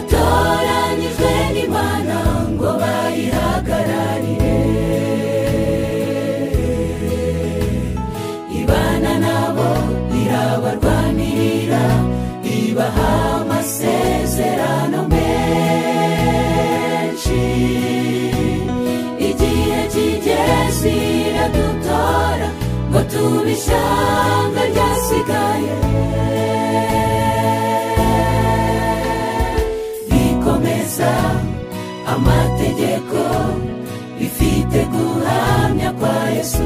batoranyijwe n'imana ngo bayihagararire ibana nabo irabarwanirira ibaha amasezerano menshi igihe kigeze iradutora ngo tube ishyanga ryasigaye rikomeza amategeko rifite guhamya kwa yesu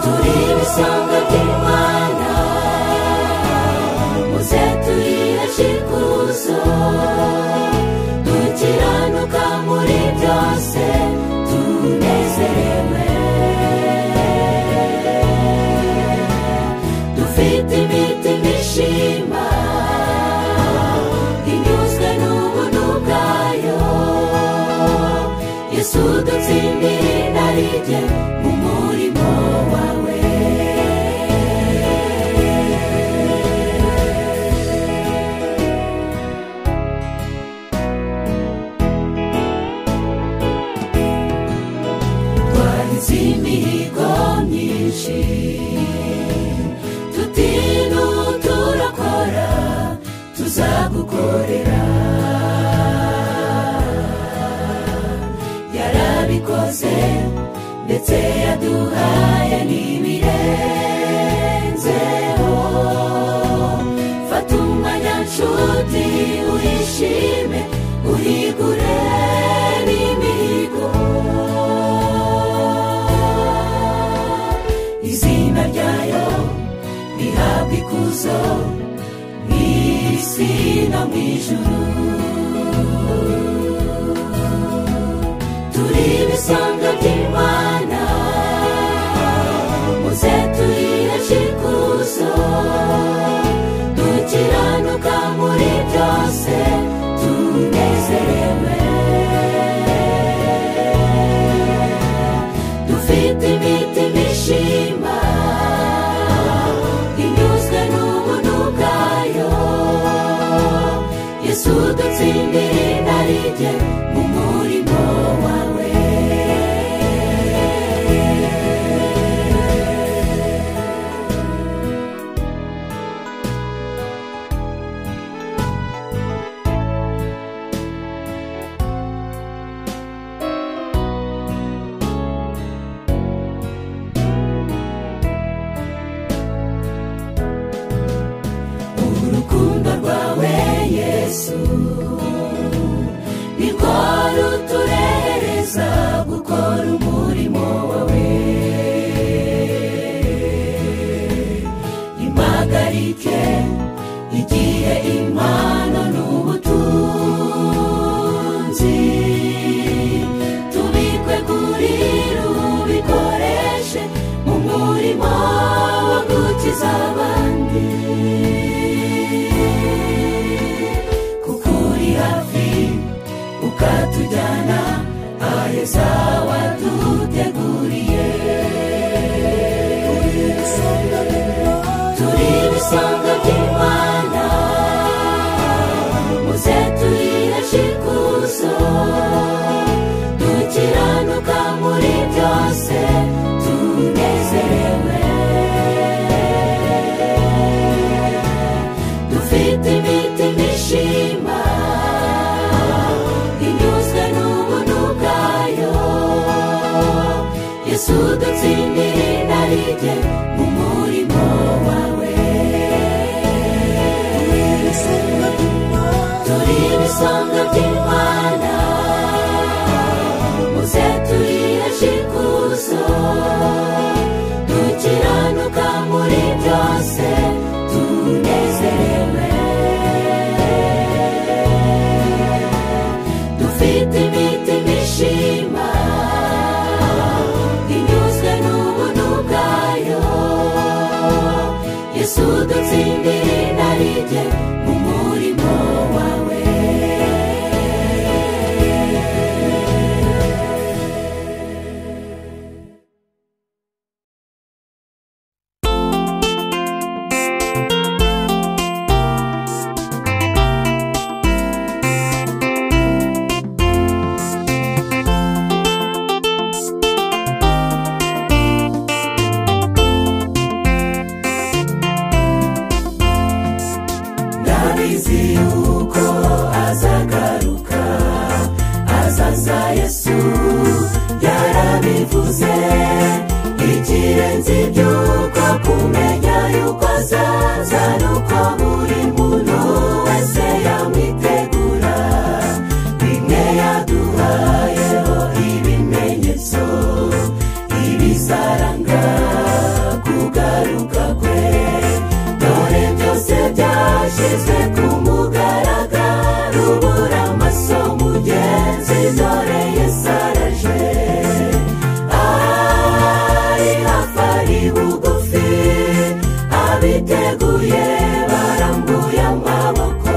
turi ibisonga by'imana muze turire shikuzo dukiranuka muri byose tunezerewe dufite imitima ishima inyuzwe n'ubuntu bwayo yesu dutsindire inarijye mu murimo wawe twahize imihigo myinshi tutinu turakora tuzagukorera yarabikoze ndetse yaduhaye n'ibirenzeho fata umwanya nshuti uhishime uhigure n'imihigo izina ryayo rihabwa ikuzo mu isi no mu ijuru turi ibisonga by'imana muze turire shikuzo dukiranuka muri byose tunezerewe dufite imitima ishima inyuzwe n'ubuntu bwayo yesu dutsindire inarijye mu murimo wawe urukundo rwawe yesu nirwo ruturehereza gukora umurimo wawe impagarike igihe impano n'ubutunzi tubikwe kuri rubikoreshe mu murimo wo gukiza abandi kuko uri hafi ukatujyana aheza waduteguriye turi ibisonga by'imana muze turire shikuzo dukiranuka muri byose tunezerewe dufite imitima ishima inyuzwe n'ubuntu bwayo yesu dutsindire inarijye mu murimo wawe turi ibisonga by'imana muze turire shikuzo dukiranuka muri byose tunezerewe dufite imitima ishima inyuzwe n'ubuntu bwayo yesu dutsindire inarijye mu murimo wawe yesu yarabivuze ikirenze ibyo upfa kumenya yuko azaza nuko buri muntu wese yamwitegura bimwe yaduhayeho ibimenyetso ibisaranga kugaruka kwe dore byose byashyizwe ku mugaragaro ubura amaso mugenzi dore yesaraje ari hafi ari bugufi abiteguye barambuye amaboko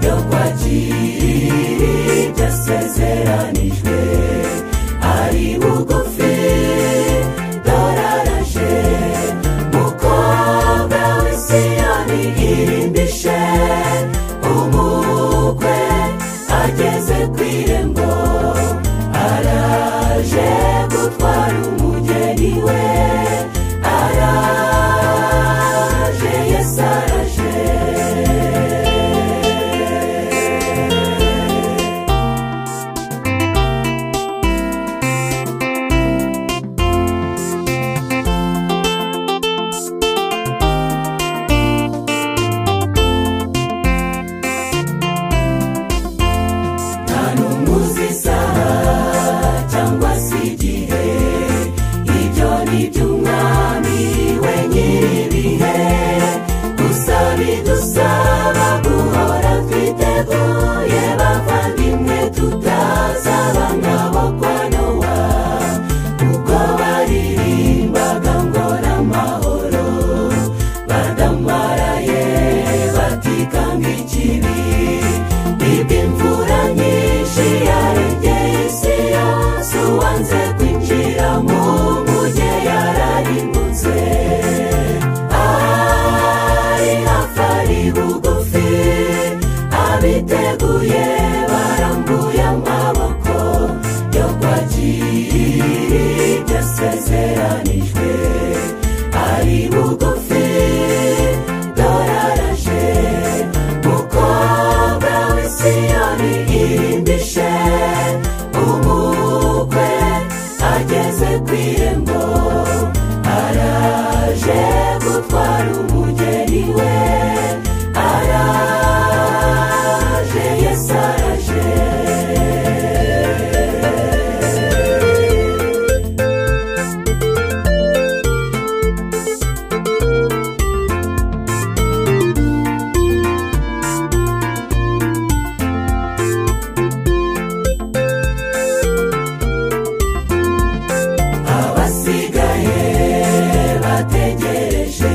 yo kwakira ibyo asezeranijwe ari bugufi dore araje mukobwa w'isiyoni irimbishe umukwe ageze ku irembo araje gutwara umugeni we araje yesu araje nta n'umuzi isaha cyangwa se igihe ibyo ni iby'umwami we nyir'ibihe gusa bidusaba guhora twiteguye bavandimwe tutazaba nk'abo kwa nowa kuko baririmbaga ngo n'amahoro badamaraye batikanga ikibi nibwo imvura nyinshi yarengeye isi yose uwanze kwinjira mu muge yararimbutse ari hafi ari bugufi abiteguye barambuye amaboko yo kwakira ibyo asezeranijwe ari bugufi dore araje mukobwa w'isiyoni irimbishe umukwe ageze ku irembo araje gutwara umugeni we araje yesu araje abasigaye bategereje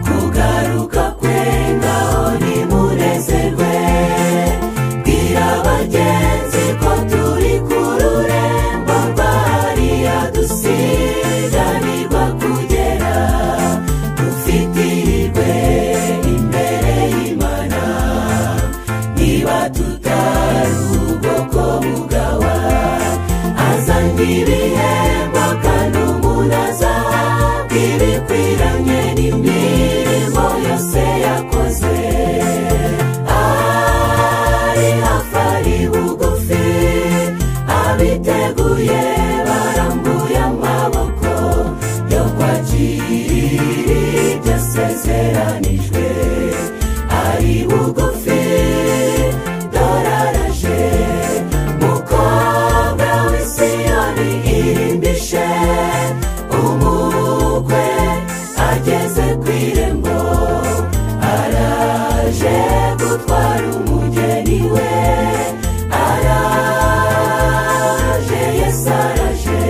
kugaruka kwe ngaho ntimunezerwe bwira bagenzi ko turi ku rurembo rwariya dusiganirwa kugera dufite ihirwe imbere y'imana niba tutari ubwoko bugawa azanye ibihembo kandi umuntu azahabwa ibikwiranye n'imirimo yose yakoze ari hafi ari bugufi abiteguye barambuye amaboko yo kwakira ibyo asezeranijwe ari bugufi dore araje mukobwa w'isiyoni irimbishe umukwe ageze ku irembo araje gutwara umugeni we araje yesu araje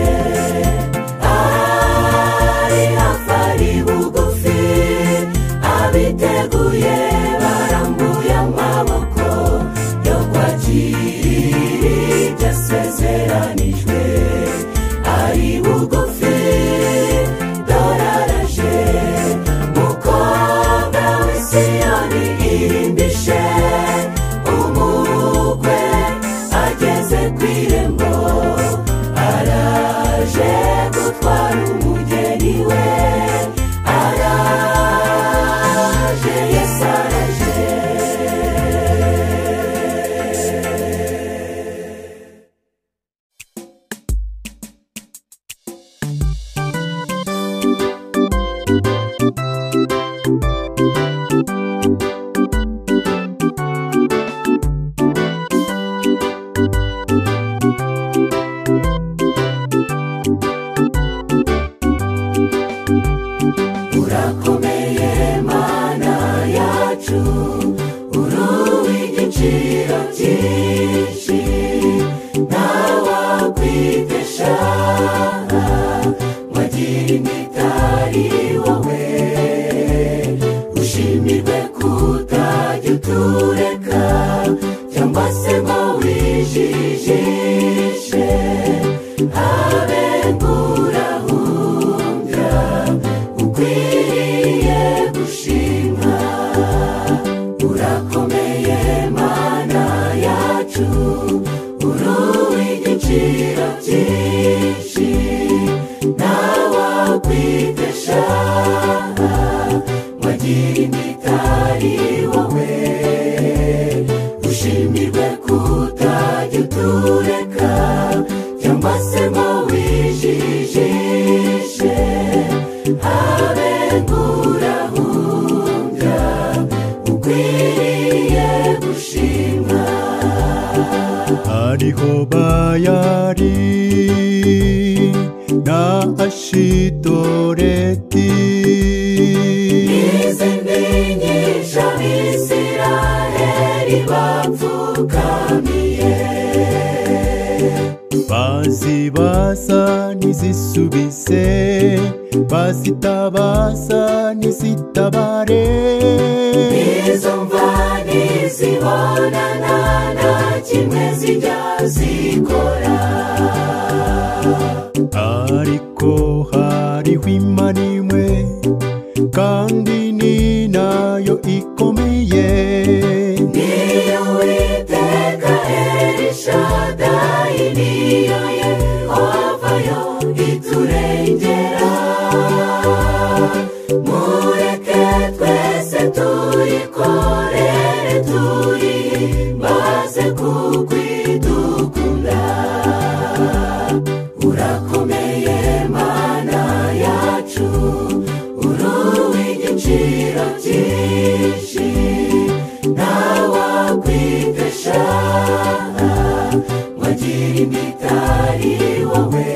nkurahumbya ukwiriye gushimwa urakomeye mana yacu uruw'igiciro byinshi nawe kwitesha wagira imitari wowe ushimirwe kutajya utureka cyangwa se ngo wijijishe habe nkurahumbya ukwiriye gushimwa Hariho bayari na ashitoreti izi nyinshi abisiraheli bapfukamiye bazibaza ntizisubise bazitabaza ntizitabare izo mva ntizibonana nta kimwe zijya zikora ariko hariho imana imwe kandi ni nayo ikomeye niyo witeka elishadayi niyo yehovayo iturengera mureke twese tuyikorere tuyimbaze kuko idukunda urakomeye mana yacu uruw'igiciro byinshi ntawakwitesha wagira imitari wowe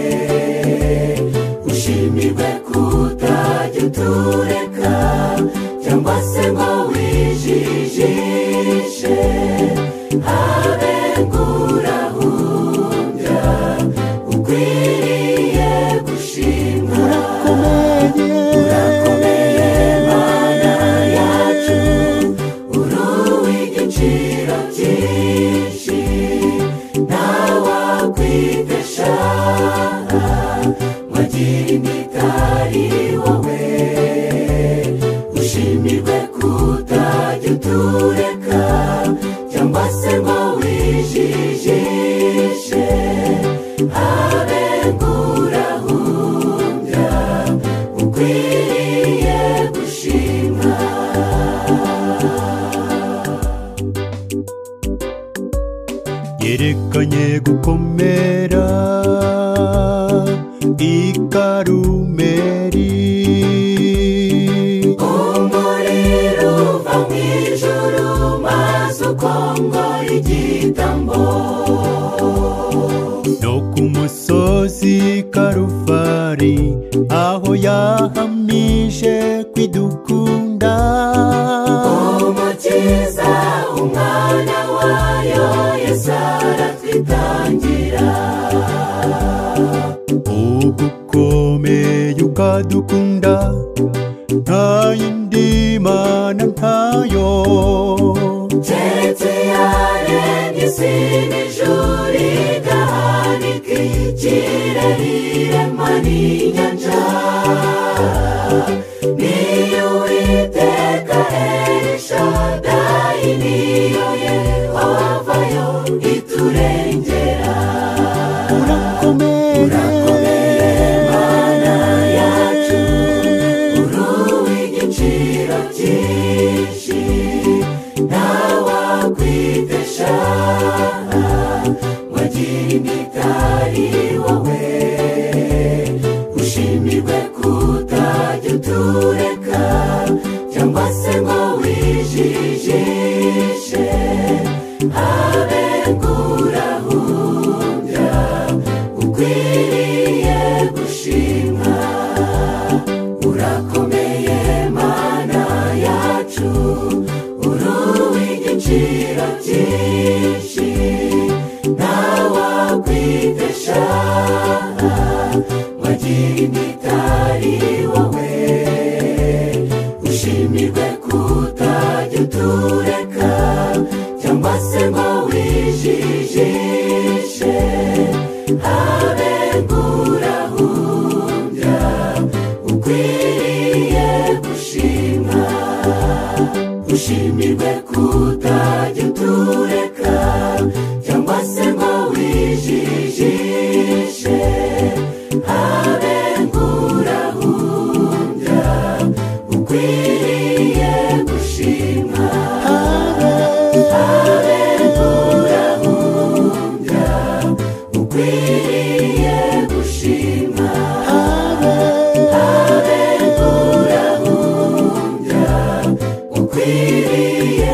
ushimirwe kutajya utureka cyangwa se ngo wijijishe habe nkurahumbya ukwiriye gushimwa urakomeye mana yacu uruw'igiciro byinshi ntawakwitesha wagira imitari wowe ushimirwe kutajya utureka cyangwa se ngo wijijishe habe nkurahumbya ukwiriye gushimwa yerekanye gukomera i karumeri umuriro uva mu ijuru maze ukongora igitambo no ku musozi karuvari aho yahamije kwidukunda umukiza umwana wayo yesu aratwitangira ugukomeye ukadukunda nta yindi mana ntayo keretse yaremye isi n'ijuru igahanika ikirere irema n'inyanja niyo uwiteka elishadayi niyo yehovayo iturengera mana yacu uruw'igiciro cyinshi ntawakwitesha wagira imitari wowe ushimirwe kutajya utureka cyangwa se ngo wijijishe habe nkurahumbya ukwiriye gushimwa urakomeye mana yacu uruw'igiciro byinshi ntawakwitesha wagira imitari wowe ushimirwe kutajya utureka cyangwa se ngo wijijishe habe ushimirwe kutajya utureka cyangwa se ngo wijijishe abengura hundya ukwiriye gushimwa abengura hundya ukwiriye gushimwa abengura hundya ukwiriye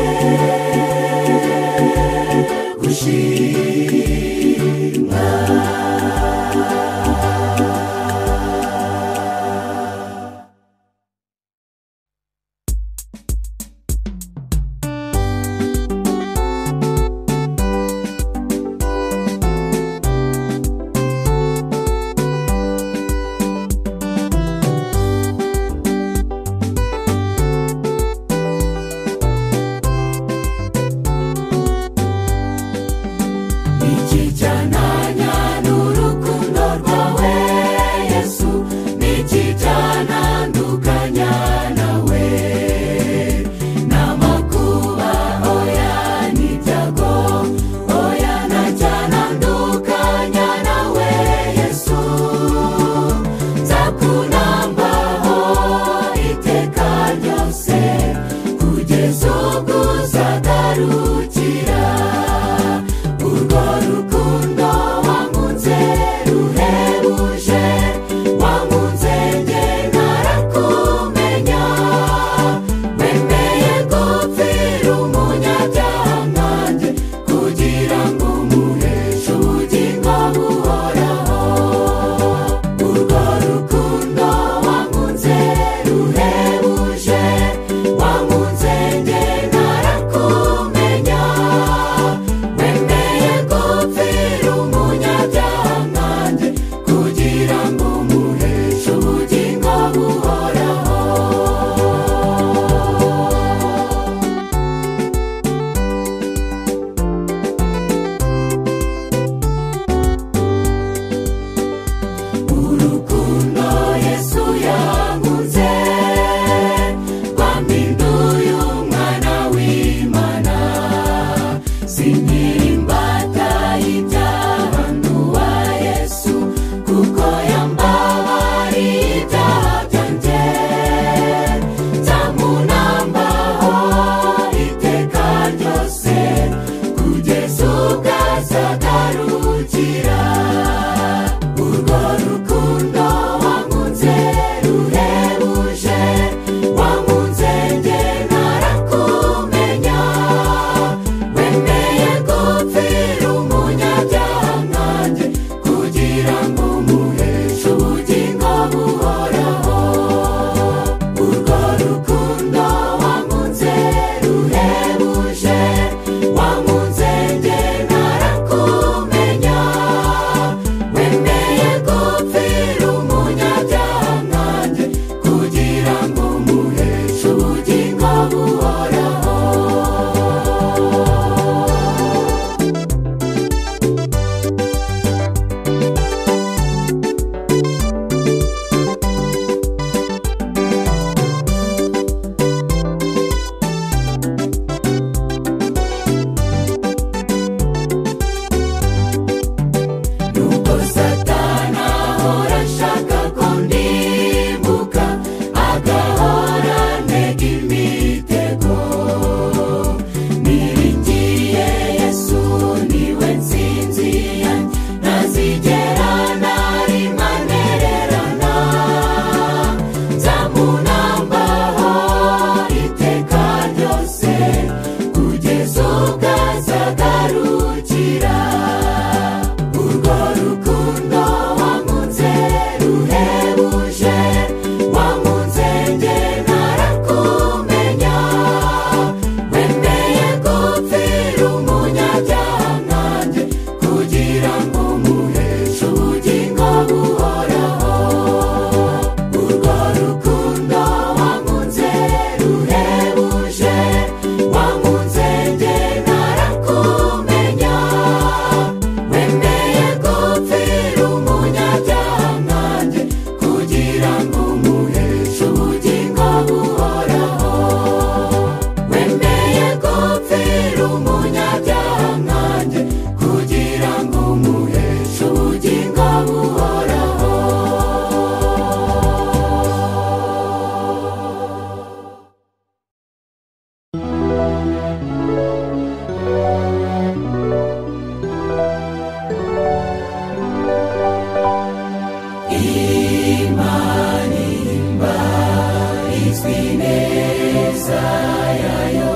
yayo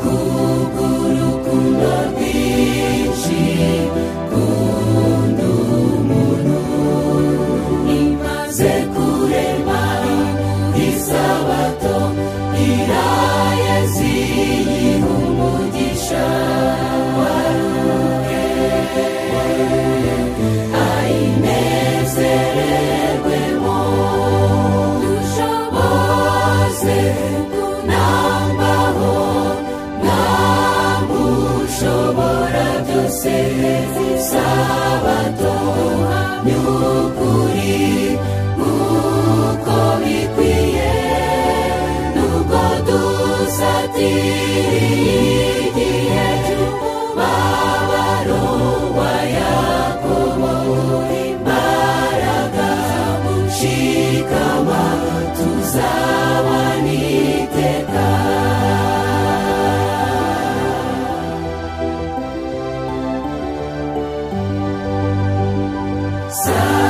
kugurukundo rwinshi kunda umuntu imaze kurema isabato irayazi umugisha waruke ayinezererwemo dusha bose kunambaho ntamushobora byose sabato ny'ukuri nk'uko bikwiye nubwo dusatiriye igihe cy'umubabaro wa yakobo imbaraga mushikama tuzabana iteka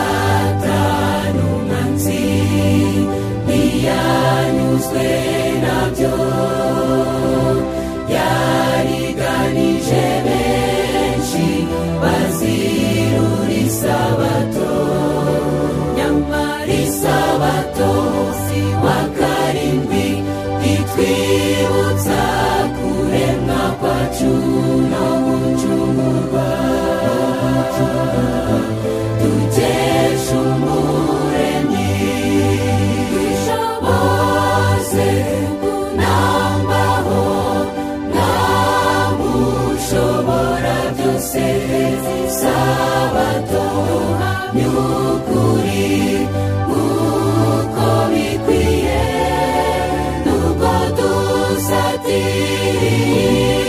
satani umwanzi ntiyanyuzwe nabyo yariganije benshi bazirura isabato nyamara isabato si wa karindwi itwibutsa kuremwa kwacu no gucungurwa dukesha umuremyi twisha bose kunambaho ntamushobora byose sabato ny'ukuri nk'uko bikwiye nubwo dusatiriye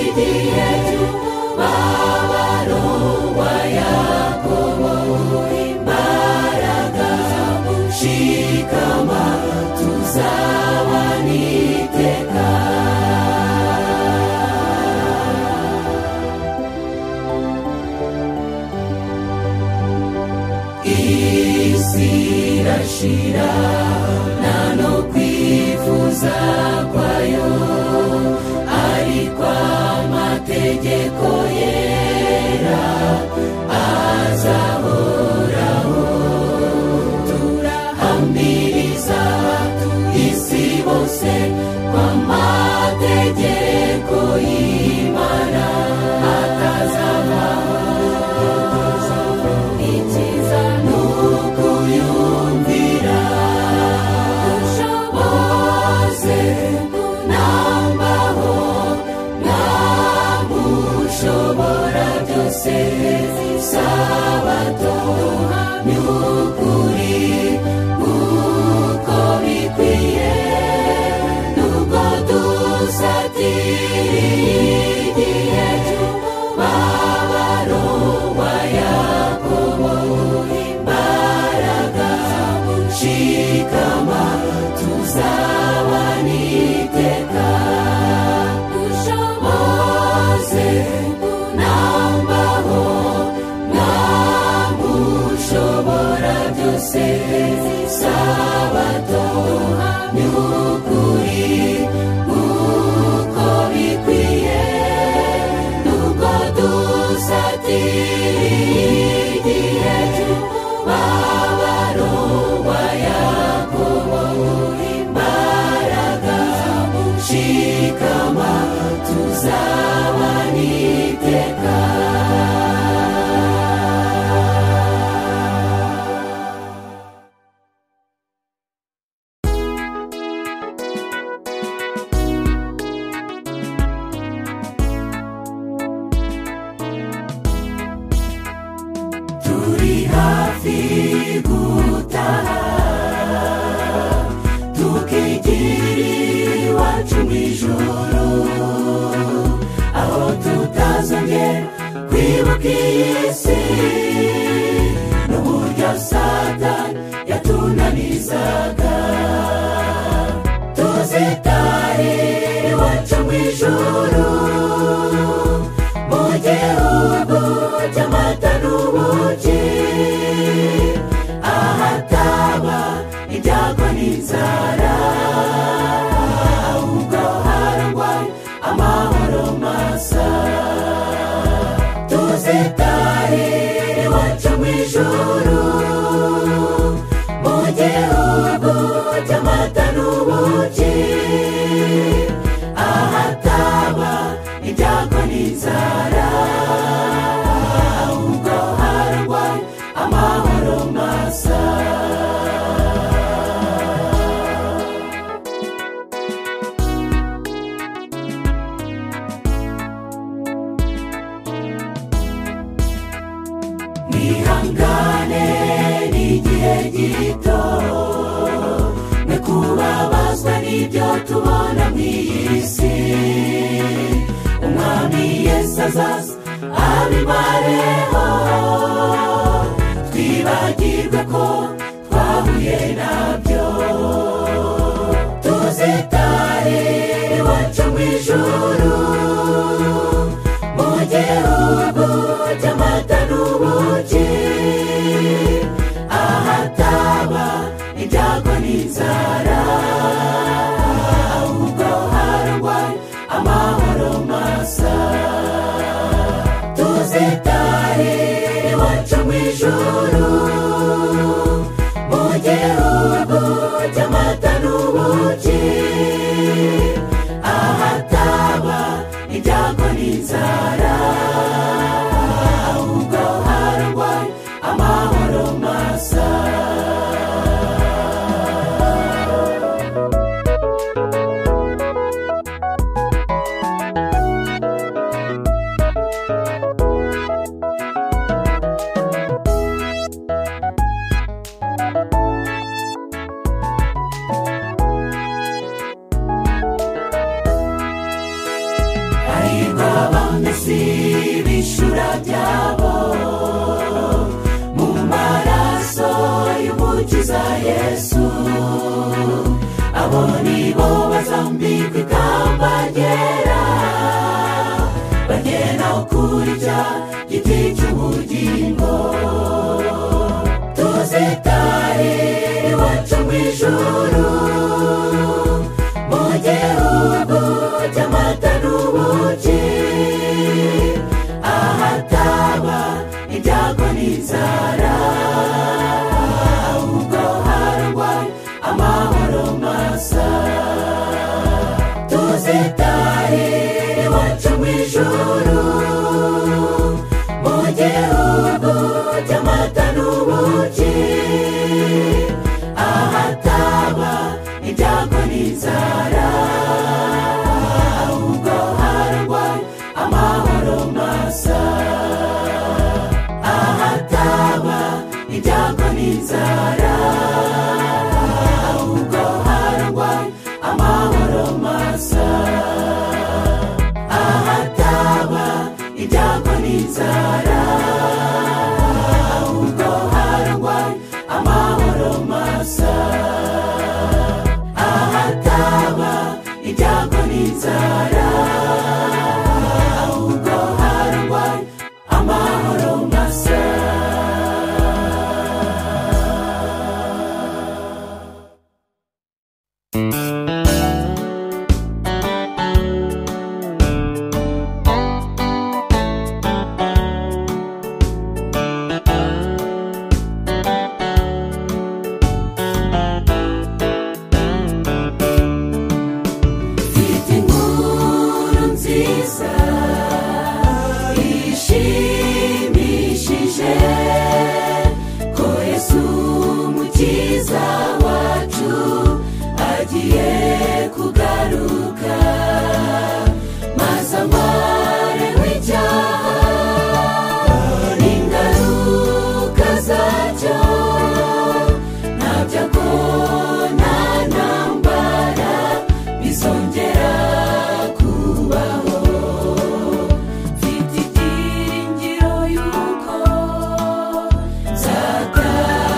igihe cy'umubabaro wa yakobo imbaraga mushikama tuzabana iteka isi irashira nta no kwifuza kwayo ariko amategeko yera azahoraho turahamiriza isi bose kw'amategeko y'imana atazavaho ikiza ni ukuyumvira dusha bose kunambaho ntamushobora byose sabato ny'ukuri nk'uko bikwiye nubwo dusatiriye igihe cy'umubabaro wa yakobo imbaraga mushikama tuzabana iteka usha bose kunambaho ntamushobora byose sabato ny'ukuri nk'uko bikwiye nubwo dusatiriye igihe cy'umubabaro wa yakobo imbaraga mushikama tuzabana iteka turi hafi gutaha tukigira iwacu mu ijoro aho tutazongera kwibuka iyi si n'uburyo satani yatunanizaga tuzitare iwacu mu ijoro mu gihugu cy'amata n'ubuki ahataba ibyago n'inzara iwacu mu ijuru mu gihugu cy'amata n'ubuki ahataba ibyago n'inzara ahubwo harangwa amahoro masa nihangane n'igihe gito mwe kubabazwa n'ibyo tubona mu iyi si umwami yesu azaza abimareho twibagirwe ko twahuye nabyo tuzitarire iwacu mu ijuru mu gihugu cy'amata n'ubuki ahataba ibyago n'inzara ahubwo harangwa amahoro masa tuzitarire iwacu mu ijuru mu gihugu cy'amata n'ubuki ahataba ibyago n'inzara ahubwo harangwa amahoro masa hahirwa abamesi b'ishura ryabo mu maraso y'umukiza yesu abo ni bo bazambikwa ikamba ryera bagena ukuri cya giti cy'ubugingo tuzitarire iwacu mu ijuru mu gihugu cy'amata n'ubuki ahataba ibyago n'inzara ahubwo harangwa amahoro masa tuzitarire iwacu mu ijuru mu gihugu cy'amata n'ubuki ahataba ibyago n'inzara ahubwo harangwa amahoro masa ahataba ibyago n'inzara ahubwo harangwa amahoro masa ahataba ibyago n'inzara ahubwo harangwa amahoro masa ahataba ibyago n'inzara ahubwo harangwa amahoro masa mfite inkuru nziza ishimishije ko yesu umukiza wacu agiye kugaruka maze amare w'icyaha n'ingaruka zacyo ntabyo akona ntambara bizongera kubaho mfite ibyiringiro yuko nzataha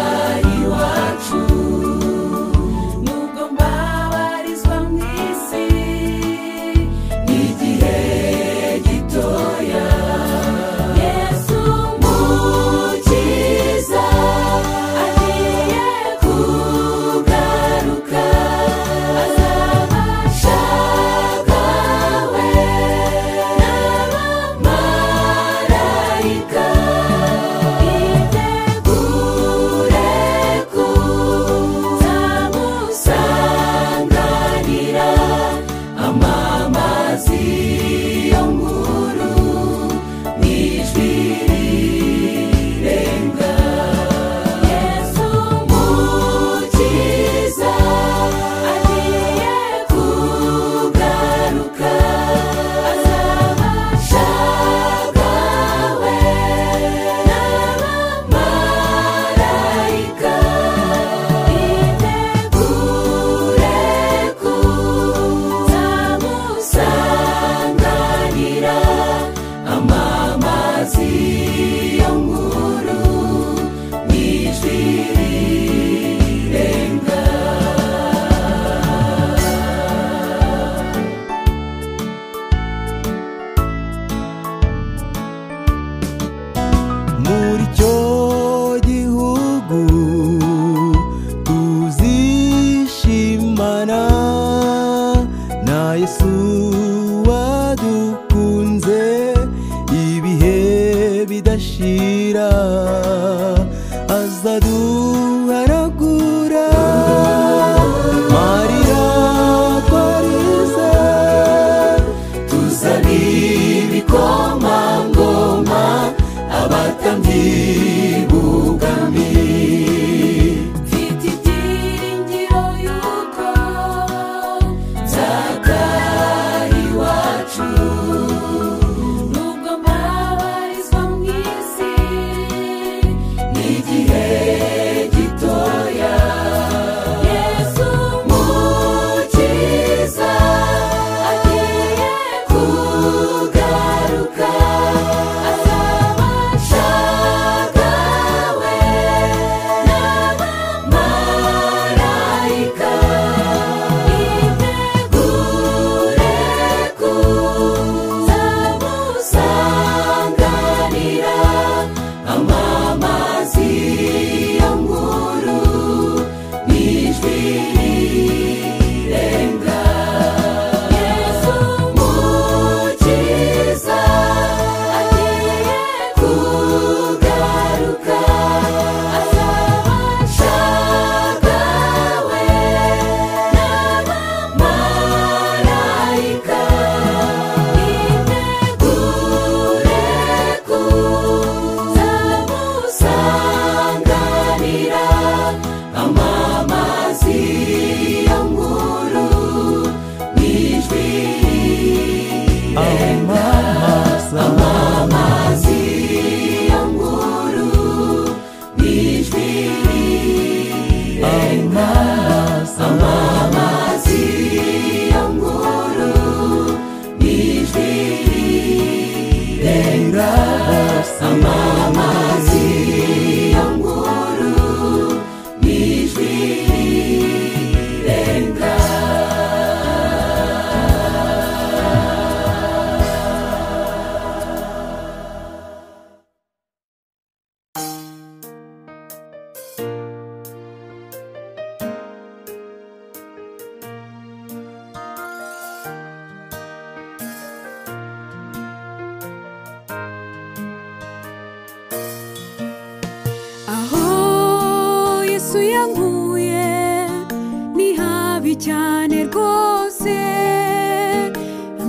cyane rwose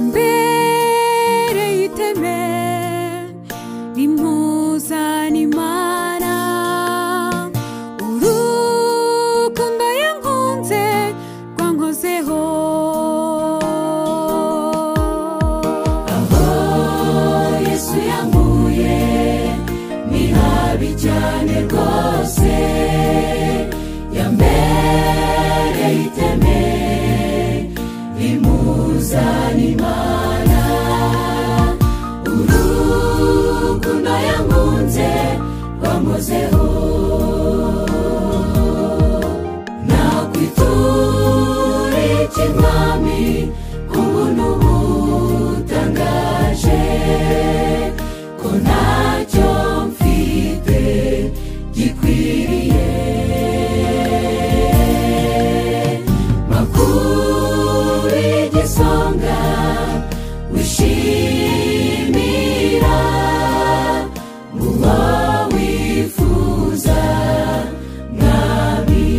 mbere y'iteme impuzanimana urukundo yankunze rwankozeho aho yesu yankuye ni habi cyane rwose yambereye iteme rimuzanimana urukundo yankunze rwamuzeho nakwitura ikinkwami ku buntu butangaje ko ntacyo mfite gikwiriye makuru y'igisonga wishimira uwo wifuza mwami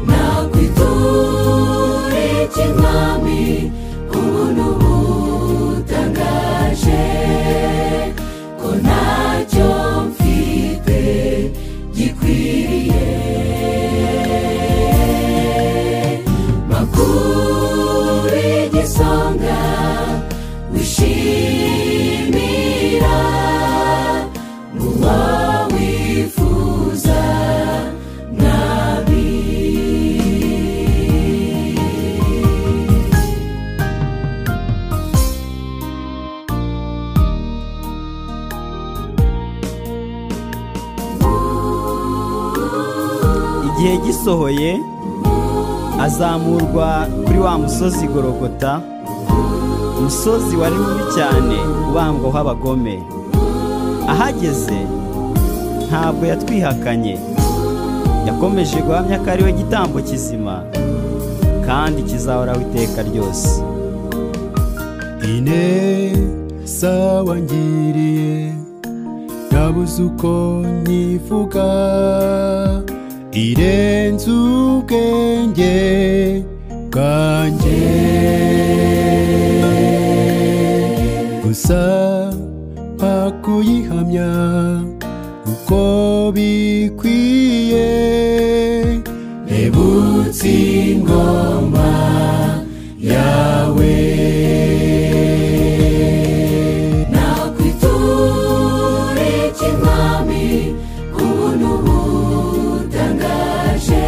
nakwitura ikinkwami ubuntu butangaje ko ntacyo mfite gikwiriye makuru y'igisonga wishimira uwo wifuza mwami igihe gisohoye azamurwa kuri wa musozi gorogota umusozi wari mubi cyane ubambwaho abagome ahageze ntabwo yatwihakanye yakomeje guhamya ko ari we gitambo kizima kandi kizahoraho iteka ryose ine sawangiriye ndabuze uko nyivuga irenze ubwenge bwanjye gusa mpa kuyihamya uko bikwiye rebutse ingoma yawe nakwitura ikinkwami ku buntu butangaje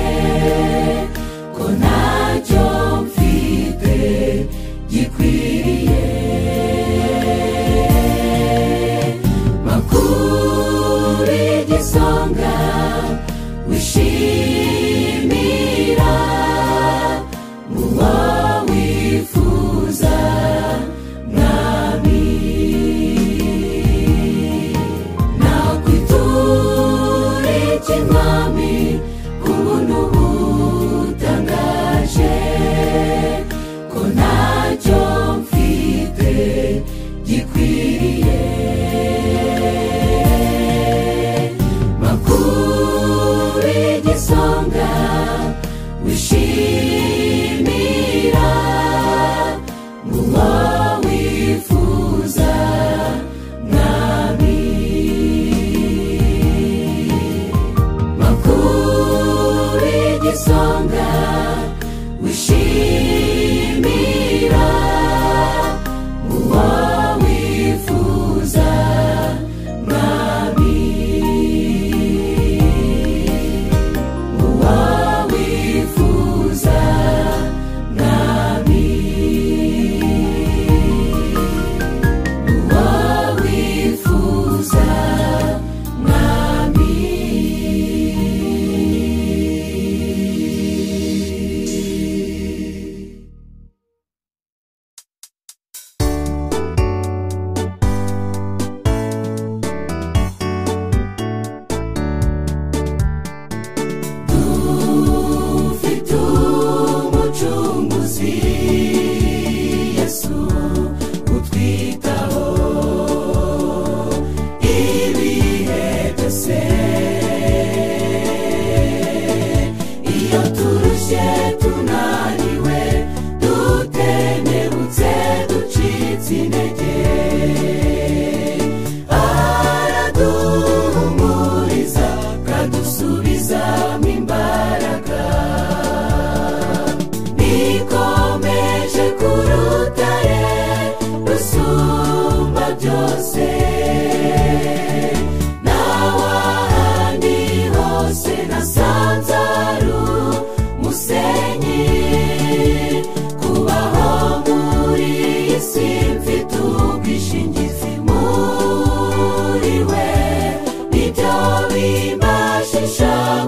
ko ntacyo mfite gikwiriye makuru y'igisonga wishimira uwo wifuza mwami nakwitura ikinkwami ku buntu butangaje ko ntacyo mfite gikwiriye makuru y'igisonga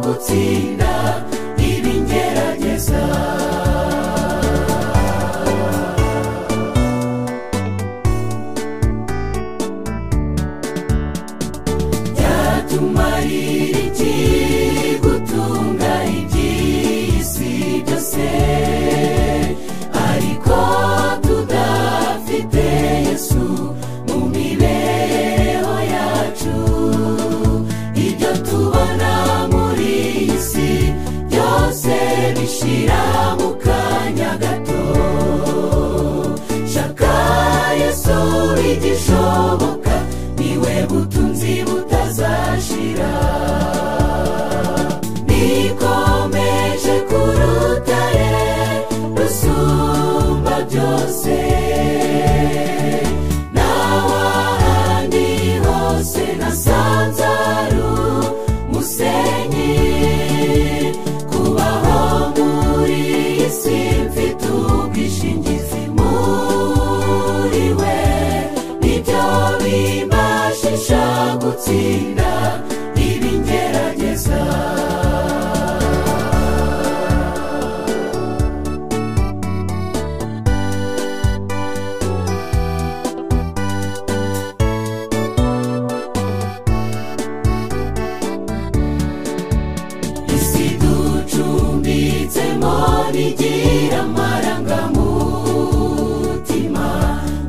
gutsinda ibingerageza byatumarira iki gutunga iby'isi byose ariko tudafite yesu mu mibereho yacu ibyo tubona muri iyi si byose bishira mu kanya gato shaka yesu igishoboka niwe butunzi butazashira nikomeje ku rutare rusumba byose n'awahandi hose nasanze ari umusenyi kubaho muri iyi si mfite ubwishingizi muri we nibyo bimbashisha gutsinda ibingerageza isi ducumbitsemo ntigira amarangamutima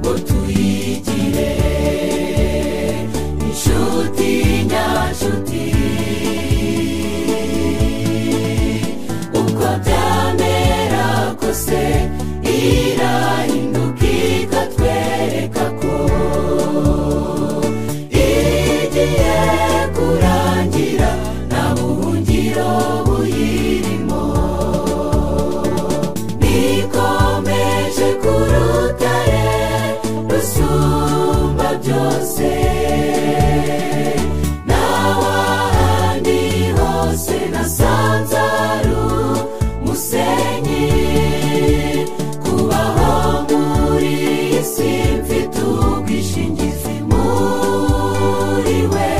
ngo tuyigire inshuti nyanshuti uko byamera kose irahinduka ikatwereka ko igiye kurangira nta buhungiro buyirimo nikomeje ku rutare rusumba byose n'awahandi hose nasanze ari umusenyi kubaho muri iyi si mfite ubwishingizi muri we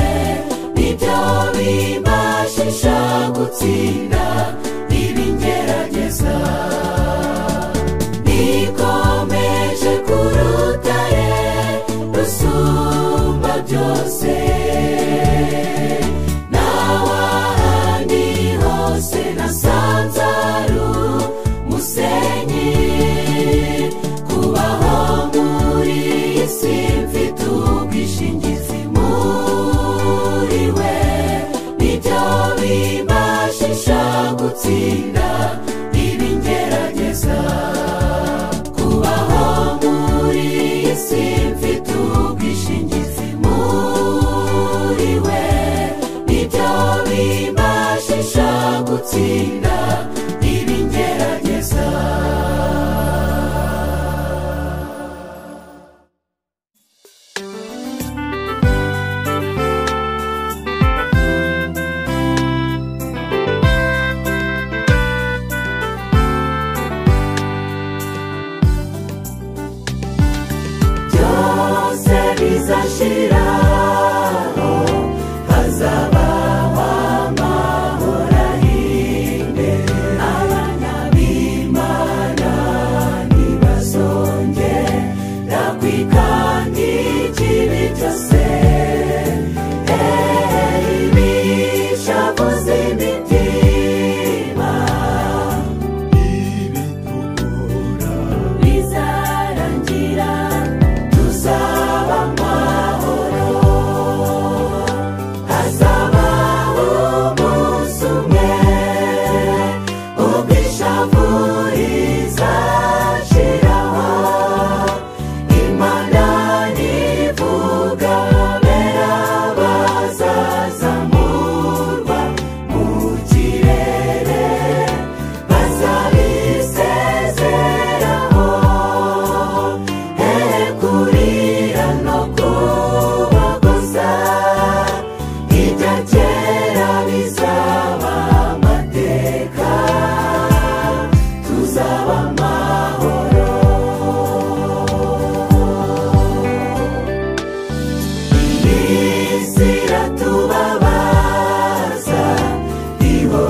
nibyo bimbashisha gutsinda ibingerageza nikomeje ku rutare rusumba byose n'awahandi hose nasanze ari umusenyi kubaho muri iyi si mfite ubwishingizi muri we nibyo bimbashisha gutsinda ibingerageza kubaho muri iyi si mfite ubwishingizi muri we nibyo bimbashisha gutsinda ibingerageza byose bizashira hazabaho amahoro ahinde abana b'imana ntibazongera kwikandira ikibi cyose ibishavu z'imitima bizarangira tuzaba amahoro hazabaho umunsi umwe ubwishavu rizashiraho imana nivuga bera bazazamurwa mu kirere bazabisezeraho kurira no kubaguza ibya kera bizaba amateka tuzaba amahoro iyi si iratubabaza iho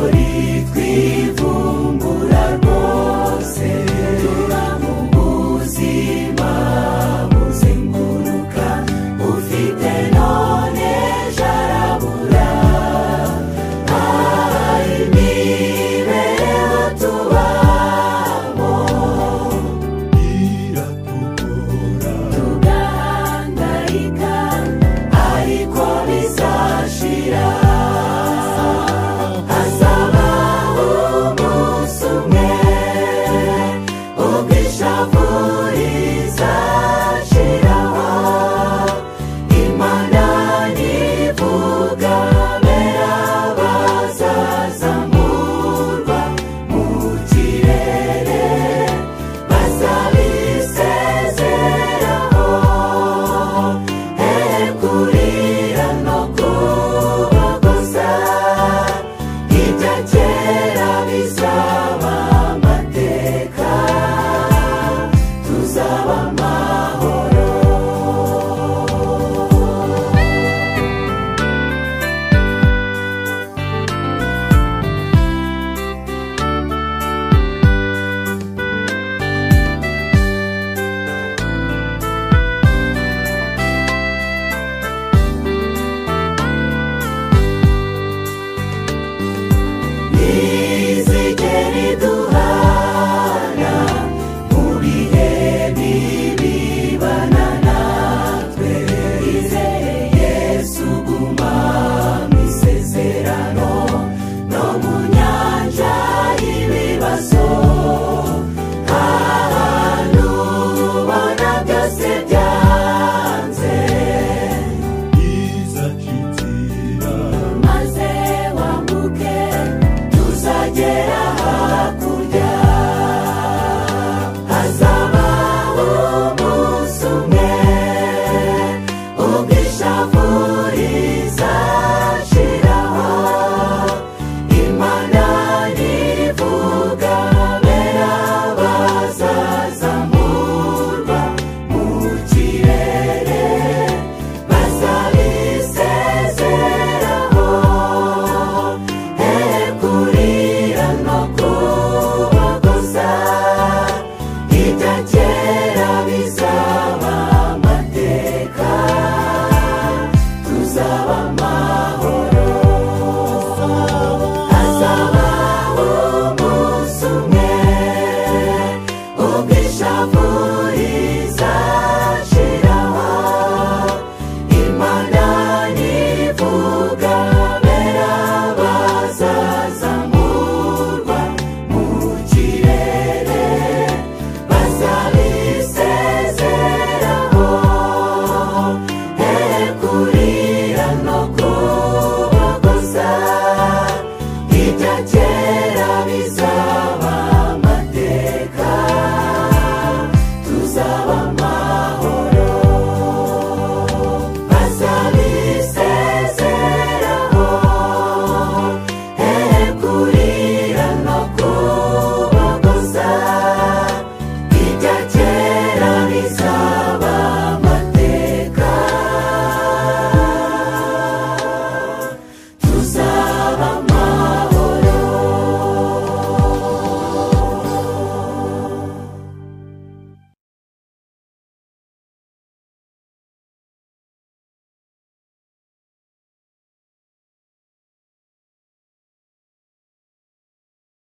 mama